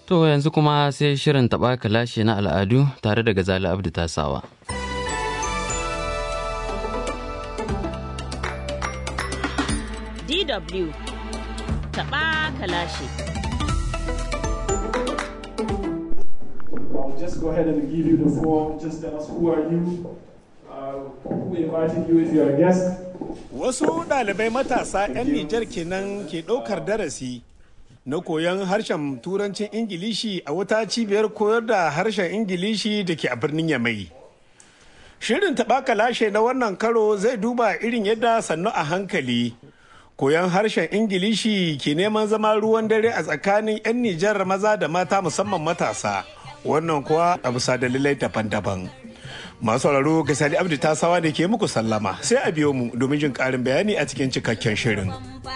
To yanzu kuma sai shirin taɓa kalashe na al'adu tare da Gazali Abdu Tasawa. DW taɓa kalashe. I'll just go ahead and give you the form. Just tell us who are you, uh, who invited you if you're a guest. Wasu ɗalibai matasa 'yan Nijar kenan ke ɗaukar darasi na koyon harshen turancin Ingilishi a wata cibiyar koyar da harshen Ingilishi da ke a birnin Yamai. Shirin taɓaka lashe na wannan karo zai duba irin yadda sannu a hankali. Koyon harshen Ingilishi ke neman zama ruwan dare a tsakanin 'yan Nijar maza da mata musamman matasa. Wannan kuwa a bisa dalilai daban-daban. Masu sauraro ga Sadi Abdu Tasawa da ke muku sallama sai a biyo mu domin jin ƙarin bayani a cikin cikakken shirin.